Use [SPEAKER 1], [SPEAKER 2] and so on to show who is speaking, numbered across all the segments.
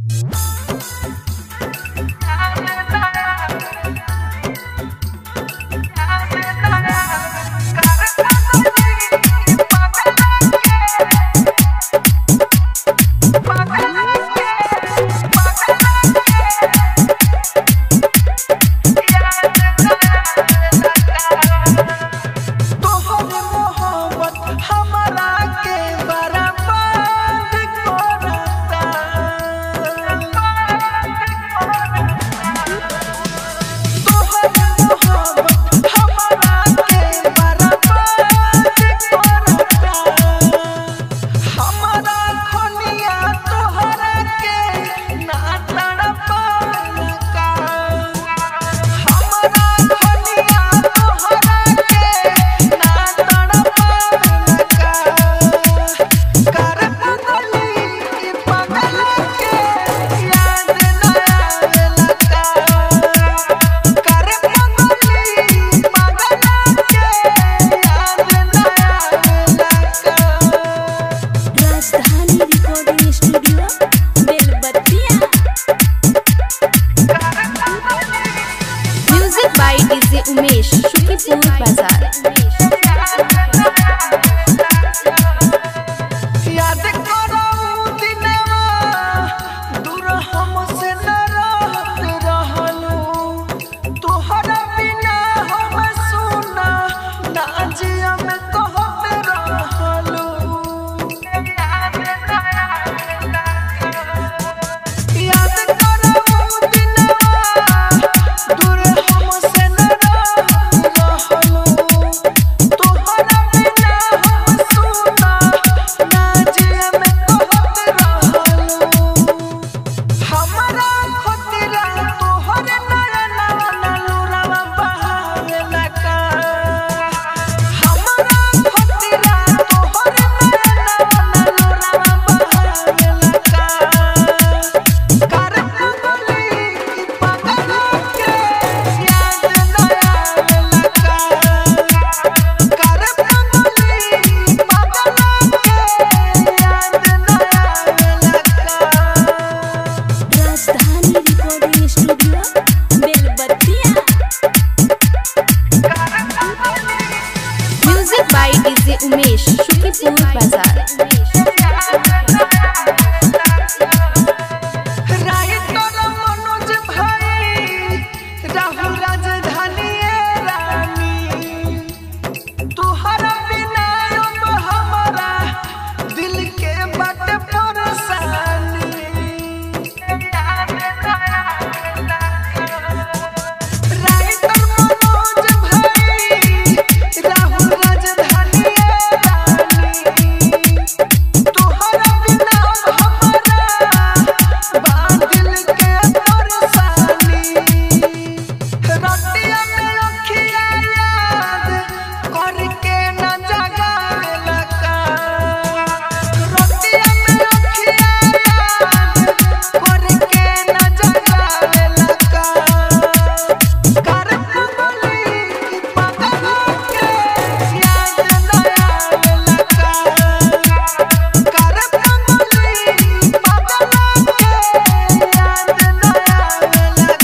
[SPEAKER 1] तोहर मोहब्बत हमरा के बर्बाद करता तोहर मोहब्बत हमरा के बर्बाद करता हमरा खनिया तोहरा के ना तड़पालका हमरा खनिया तोहरा के ना तड़पालका कर पगली की पगल के याद ना आवेलका कर पगली पगल के याद ना आवेलका
[SPEAKER 2] Rajdhani recording studio Belbattiya music by DJ Umesh Shukripur Bazar
[SPEAKER 1] याद करो दिनवा दूर हमसे न रहत रहलू तोहरा बिना हम सुना ना जिया में कहत रहलू याद करो दिनवा दूर हमसे न रहत रहलू तोहरा बिना हम सुना ना जिया में कहत रहलू हमरा खतिरा तोहर नयनवा नलुरवा बहावेला का हमरा खतिरा तोहर नयनवा नलुरवा बहावेला का कर पगली की पगल के याद ना आवेला का कर पगली पगल के याद ना आवेला का
[SPEAKER 2] Rajdhani recording studio Belbattiya music by DJ Umesh Shukripur Bazar
[SPEAKER 1] writer Manoj भाई राहुल राजधानी रानी तुहरा बिना अब हमारा दिल के बट परेशानी राइटर मनोज भाई राहुल राजधानी रानी तोहरा बिना हमारा बादल के परेशानी रतिया में अखिया याद करके न जगावेला का रतिया में अखिया याद करके न जगावेला का कर पगली की पगल के याद ना आवेला का कर पगली पगल के याद ना आवेला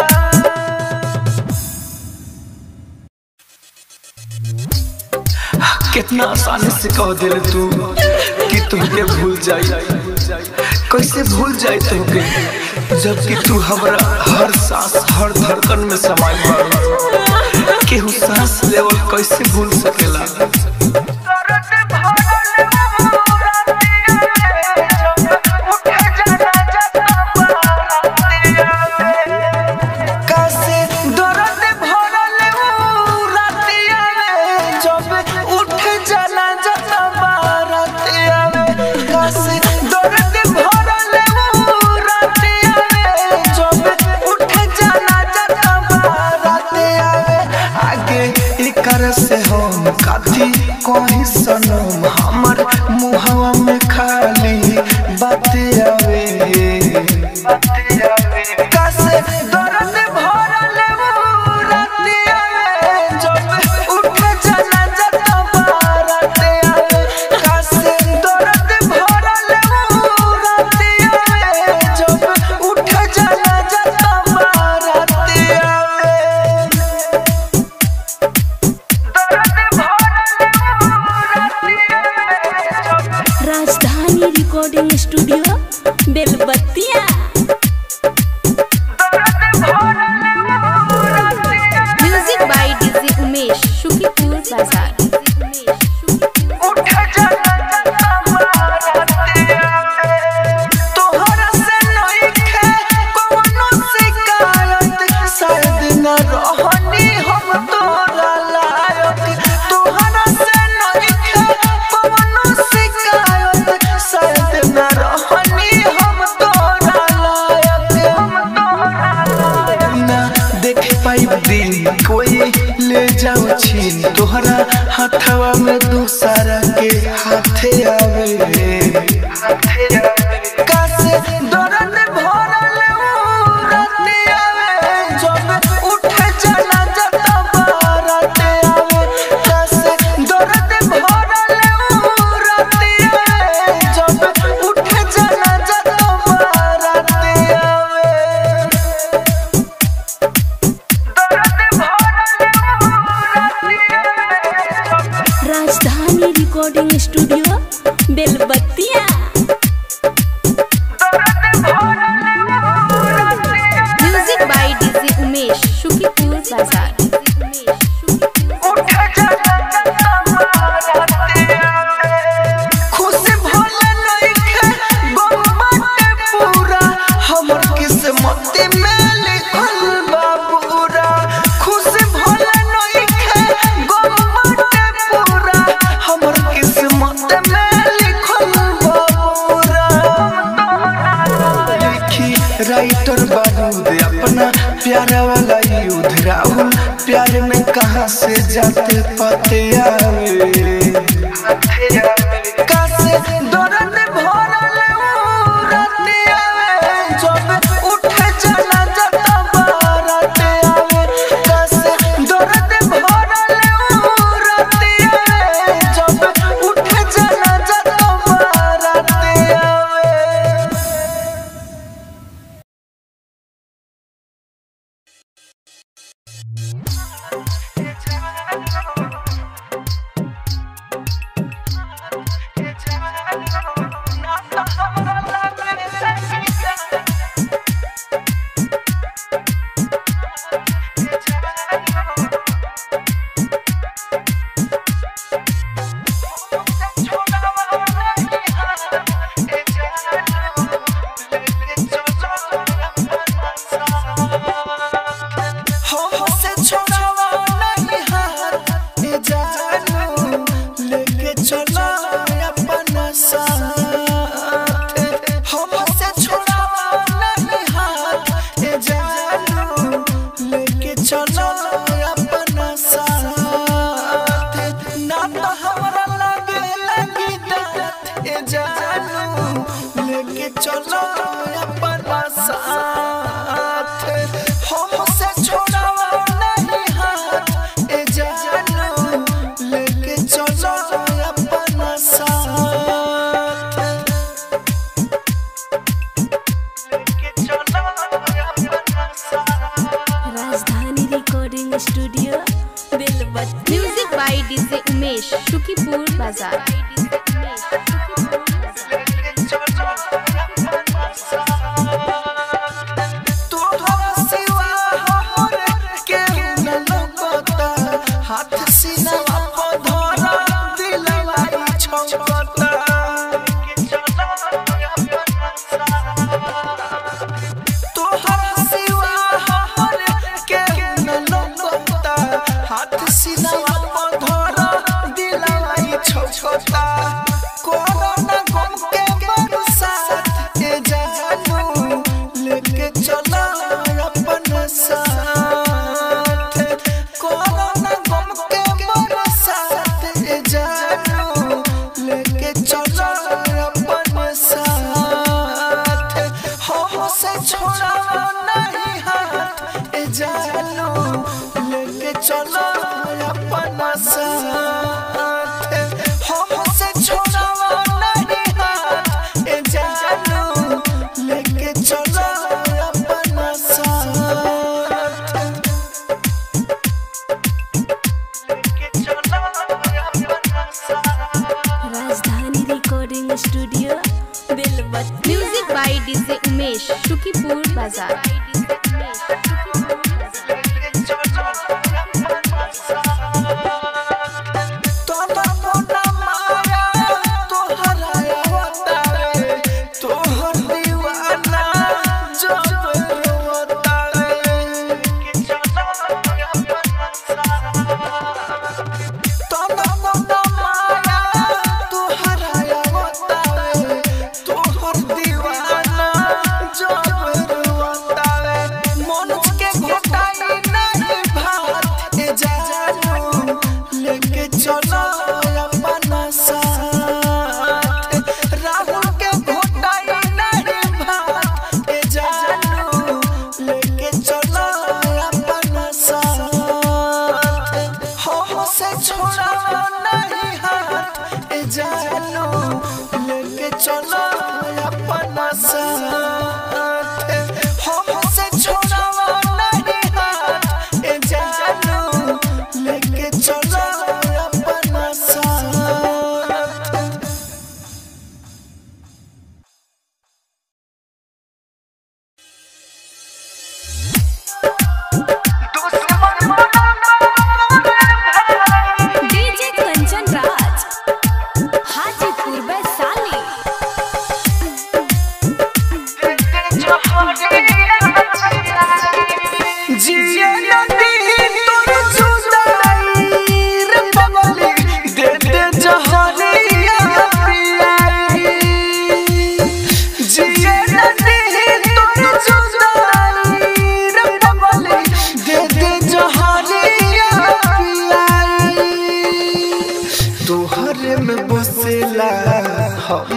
[SPEAKER 1] का
[SPEAKER 3] कितना आसानी से कह दिल तू कि तुमके भूल जाई कैसे भूल जाई तुमके जबकि तू हमरा हर सांस हर धड़कन में समाई बारू केहू सांस लेवल कैसे भूल सकेला
[SPEAKER 1] कैसे दर्द भरल ऊ रातिया में जब उठ जाला जब बारातिया में कैसे दर्द भरल ऊ रातिया में जब उठ जाला जब बारातिया में आगे एकर से हम काथी कहीं सनम हमर मुहवा में खाली बाते आवे कैसे दर्द भरल ऊ रातिया में जब उठ जाला जब बारातिया में कैसे दर्द भरल ऊ रातिया में जब
[SPEAKER 2] बाजार
[SPEAKER 1] उठ जाना खुशी भोले नइखे गम बाटे पूरा हमर किस्मत में लिखल बा पूरा खुशी भोले नइखे गम बाटे पूरा हमर किस्मत में लिखल बा पूरा लिखी राइटर बारूद अपना प्यारा वाला युद्ध राहुल प्यार में कहाँ से जाते पाते आवे कासे दर्द भरल ऊ राते आवे जब उठ जाना जता बारात आवे कासे दर्द भरल ऊ राते आवे जब उठ जाना जता बारात आवे हमसे छोड़ावा नहीं हाथ ए जानू लेके चलो अपना साथ हमसे छोड़ावा नहीं हाथ ए जानू लेके चलो अपना साथ ना तो हमरा लगे लगी दात ए जानू लेके चलो अपना साथ हमसे छोड़ावा नहीं हाथ ए जानू लेके चलो अपना साथ लेके चलो अपना साथ
[SPEAKER 2] Rajdhani recording studio Belbat music by DJ Umesh Sukhipur Bazar
[SPEAKER 1] हाथ सीनावा पर धरा दिलवा छौकता तोहरा सिवा हमर केहू न लौकता हाथ सीनावा पर धरा दिलवा छौकता कोरोना गम के बरसात ए जानू लेके चला अपन साथ कोरोना गम के बरसात ए जानू लेके चला अपन साथ हमसे छोड़ा नहीं हाथ ए जानू लेके चलो अपना साथ हमसे छोड़ा नहीं हाथ ए जानू लेके चलो अपना साथ लेके चलो अपना साथ
[SPEAKER 2] Rajdhani recording studio Belbat music by DJ Umesh Sukhipur Bazar
[SPEAKER 1] तोरा मोना माया तोहरा आवतारे तोहर दीवाना जब रोतारे तोरा मोना माया तोहरा आवतारे तोहर दीवाना जब रोतारे मन के घोटाई नहीं भात ए जानू लेके चलो अपना साथ राहुल के घोटाई नहीं भात ए जानू लेके चलो अपना साथ हमसे छोड़ा नहीं हाथ ए जानू लेके चलो अपना साथ हमसे छोड़ा नहीं हाथ ए जानू लेके चलो अपना साथ दुश्मन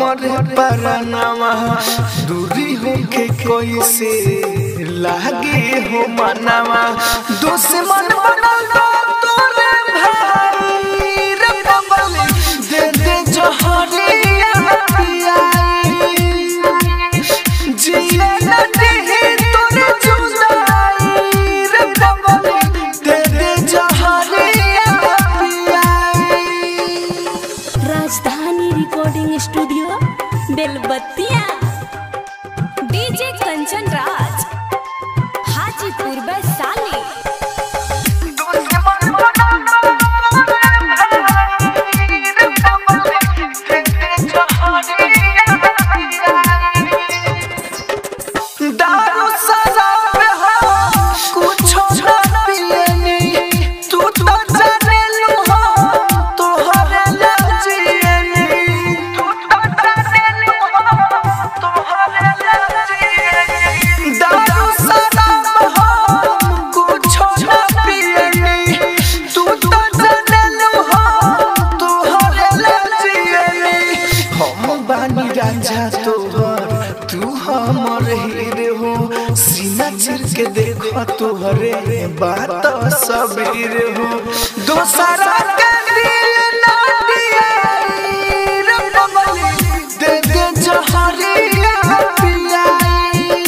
[SPEAKER 1] हमरे परनामा दूरी होके कोई से लागे हो मनावा दुश्मन बनल बा तोरे भाई रे कमल दे दे जहरिया पियाई जिए न देहे तोरे जुदाई रे कमल दे दे जहरिया पियाई
[SPEAKER 2] Rajdhani recording studio Belbattiya DJ Kanchan Raj Hajipur Vaishali
[SPEAKER 1] दारू शराब हो कुछो ना पियनी तू तो जाने लू हो तोहरे लजियनी तू तो जाने लू हो तोहरे लजियनी दारू शराब हो कुछो ना पियनी तू तो जाने लू हो तोहरे लजियनी हम बानी राजा तोहर तू हमर हीर हो सीना चिर के देखो तोहरे बात सबीर हो दोसरा के दिल ना दियाई रे कमली दे दे जहरिया पियाई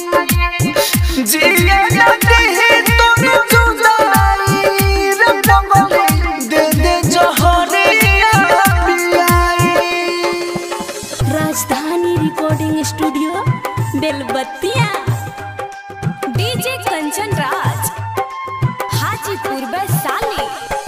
[SPEAKER 1] जिए ना देहे तोर जुदाई रे कमली दे दे जहरिया पियाई
[SPEAKER 2] Rajdhani recording studio Belbattiya DJ Kanchan Raj Hajipur Vaishali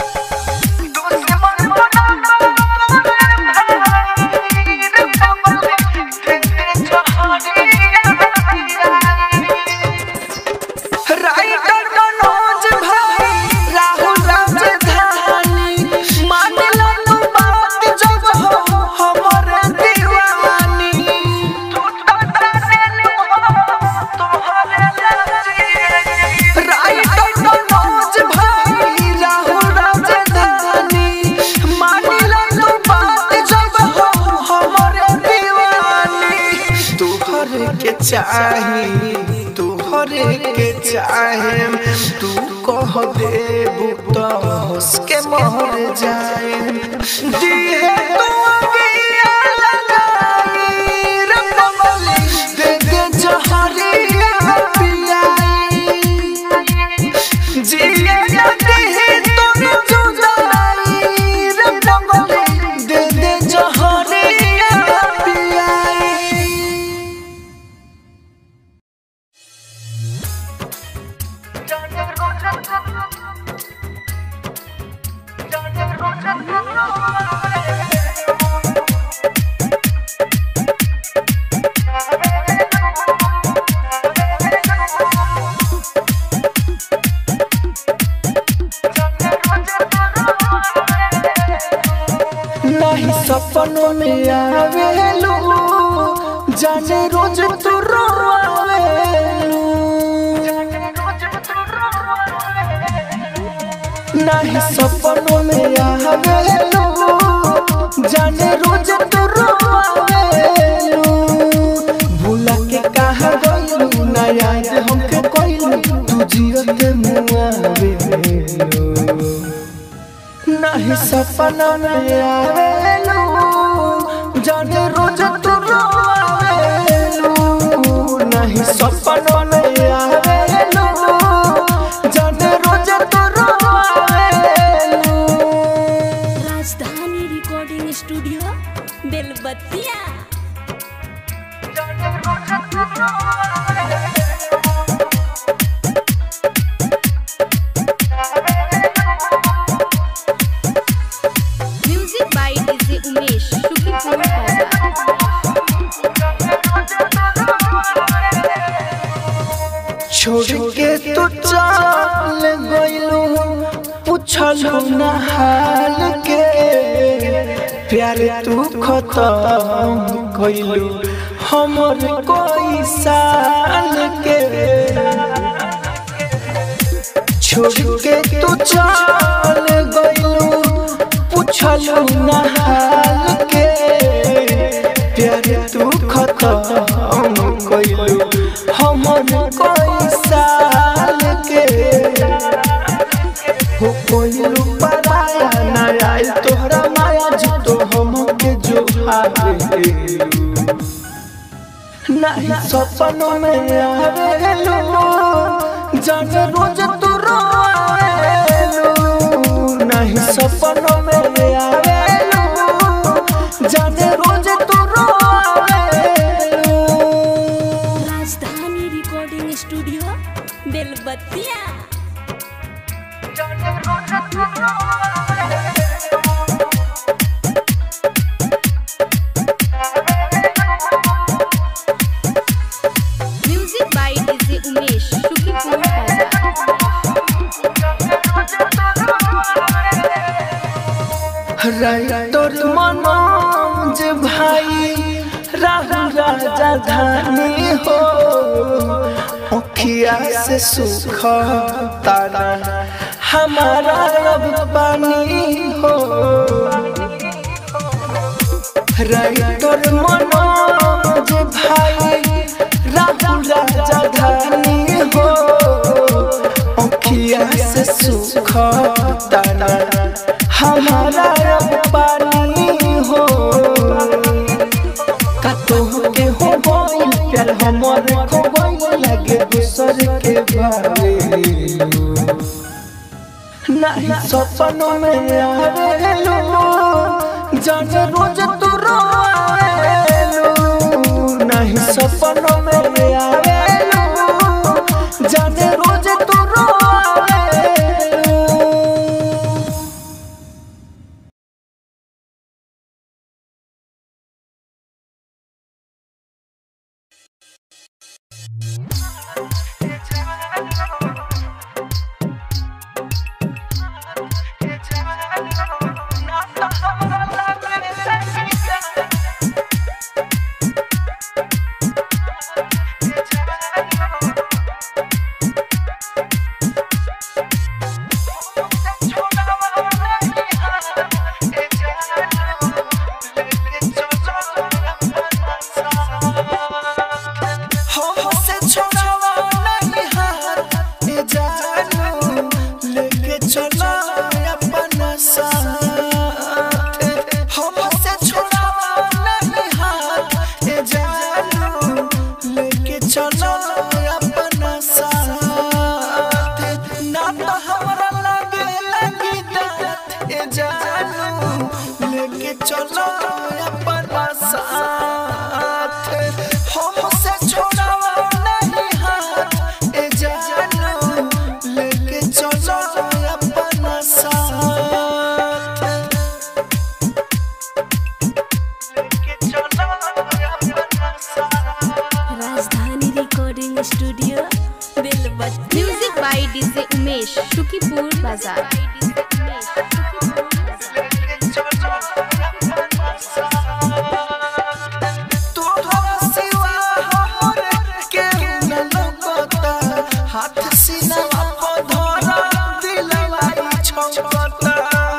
[SPEAKER 1] writer Manoj भाई राहुल राजधानी मान लो तू बात जब हो हमरे दीवानी तू तो जाने लो तोहरे लजिए राइटर मनोज भाई राहुल राजधानी मान लो तू बात जब हो हमरे दीवानी तोहरे के चाही तोहरे के चाहे तू कह दे तो हंस के मर जाए दिए तू अगिया लगाई रे कमली दे दे जहरिया पियाई जिए न देहे तोर जुदाई रे कमली दे दे जहरिया पियाई नहीं सपनों में आवेलू जाने रोज तू रोवेलू नहीं सपनों में आवेलू जाने रोज तू रोवेलू भूला के कहा गइलू ना याद हमके कोइलू तू जियत मुआवेलू नहीं सपना में आवेलू जाने रोज तू रोवेलू नहीं सपना में आवेलू जाने रोज तू रोवेलू
[SPEAKER 2] Rajdhani recording studio Belbattiya music by DJ Umesh Shukriya Bazar
[SPEAKER 1] छोड़ के तू चल गइलू पूछलू ना हाल के प्यार तू खत्म कइलू हमर कोई साल के छोड़ के तू चल गइलू पूछलू ना हाल के
[SPEAKER 3] प्यार तू खत्म कइलू हमर कोई साल के हो कोइलू पराया ना आइल तोहरा माया जो हमके जो हारे नहीं सपनों में आवेलू जान रोज तू रोवेलू नहीं सपनों में आवेलू जान रोज तू रोवेलू
[SPEAKER 2] Rajdhani recording studio Belbattiya music by DJ Umesh Shukriya Bazar
[SPEAKER 3] writer Manoj भाई राहुल राजा धानी हो अखिया से सुख तारा हमारा अब पानी हो राइटर मनोज भाई राहुल राजा धानी हो अखिया से सुख तारा हमारा अब पानी हो कतो के हो गइल प्यार हमर को गइल लगे दूसर के बारे नहीं सपनों में आवेलू जान रोज तू रोवेलू नहीं सपनों में आवेलू जान रोज तू रोवेलू हमसे छोड़ावा नहीं हाथ ए जानू लेके चलो अपना साथ हमसे छोड़ावा नहीं हाथ ए जानू लेके चलो अपना साथ ना तो हमरा लगे लगी दात ए जानू लेके चलो अपना साथ हमसे छोड़ावा नहीं हाथ ए जानू लेके चलो अपना साथ लेके चलो अपना साथ
[SPEAKER 2] Rajdhani recording studio Belbattiya music by DJ Umesh Shukipur Bazar
[SPEAKER 3] हाथ सीना धरा दिलवाई छौकता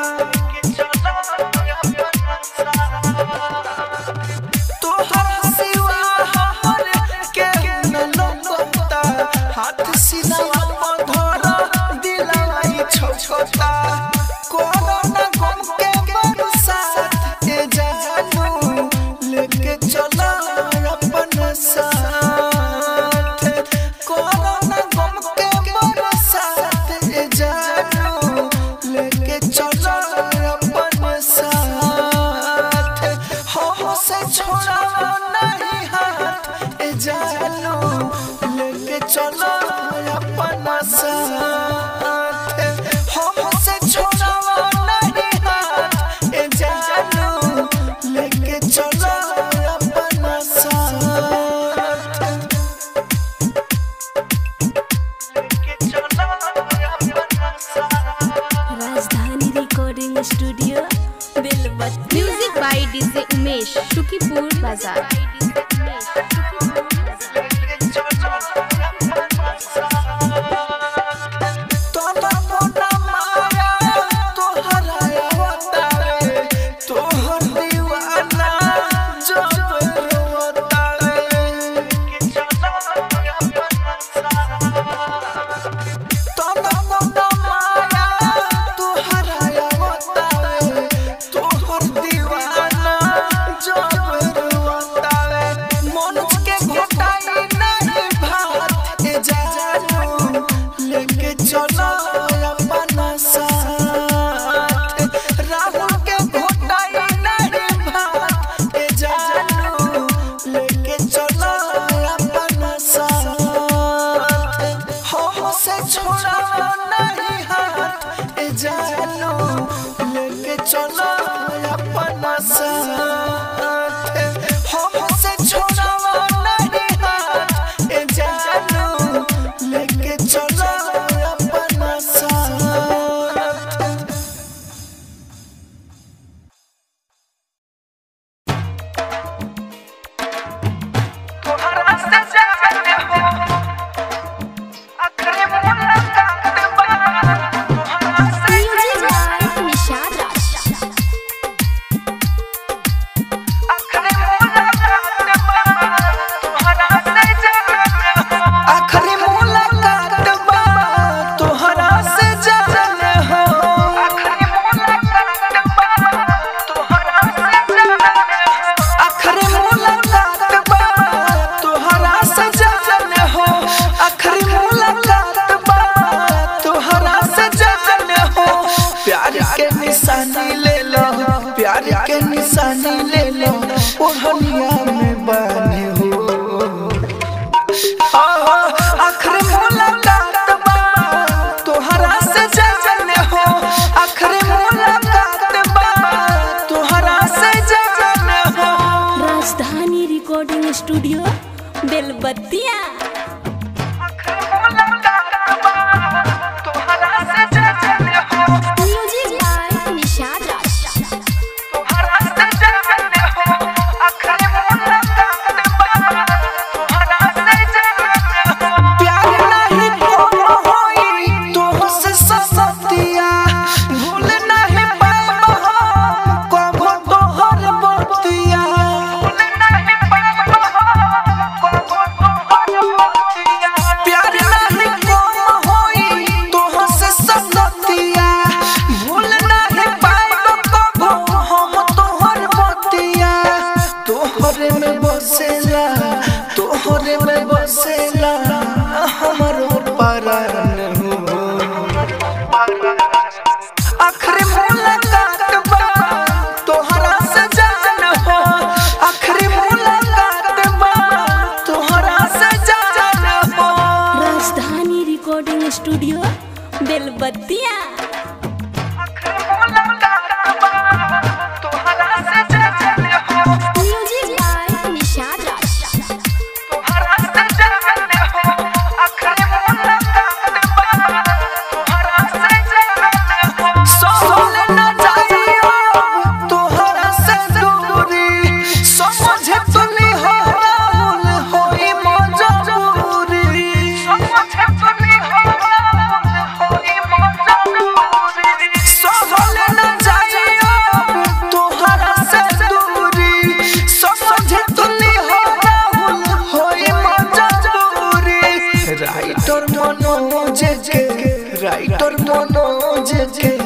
[SPEAKER 3] तोहरा सिवा हमर के न लौकता हाथ सीना धरा दिलवाई छौकता कोरोना गम के बरसात ए जानू लेके चला अपन साथ कोरोना गम के बरसात ए जानू लेके चला अपन साथ हमसे छोड़ा नहीं हाथ ए जानू लेके चलो अपना साथ हमसे छोड़ा नहीं हाथ ए जानू लेके चलो अपना साथ लेके चलो अपना साथ
[SPEAKER 2] Rajdhani recording studio Belbattiya music by DJ Umesh Shukipur Bazar
[SPEAKER 3] तोरा मोना माया तोहरा आवतारे तोहर दीवाना जब
[SPEAKER 1] हो आखिरी मुलाकात बा तोहरा से जाने हो आखिरी मुलाकात बा तोहरा से जाने हो
[SPEAKER 2] राजधानी रिकॉर्डिंग स्टूडियो बेलबत्तिया
[SPEAKER 1] तोहरा से जाने हो
[SPEAKER 2] म्यूजिक बाय निशाद राज
[SPEAKER 1] तोहरा से जाने हो आखिरी मुलाकात बा तोहरा से जाने हो प्यार नहीं कोनो होई तोहसे ससतिया भूल नहीं पाब हम कबो तोहर बतिया भूल नहीं पाब हम कबो तोहर बतिया प्यार नहीं कोनो होई तोहसे ससतिया भूल नहीं पाब कबो हम तोहर बतिया तोहरे में बसेला तोहरे में बसेला हमारो परान हो आखिरी मुलाकात बा तोहरा से जान हो आखिरी मुलाकात बा तोहरा से जान हो
[SPEAKER 2] राजधानी रिकॉर्डिंग स्टूडियो बेलबत्तिया
[SPEAKER 1] तोहरा से जान हो
[SPEAKER 2] म्यूजिक बाय निशाद राज
[SPEAKER 1] तोहरा से जान हो आखिरी मुलाकात बा तोहरा से जान हो सोल न जाइयो तोहरा से दूरी समझे तुनी हो राहुल होई मजबूरी समझे तुनी हो राहुल होई मजबूरी सोल न जाइयो तोहरा से दूरी समझे तुनी हो राहुल होई मजबूरी राइटर मनोज के राइटर मनोज के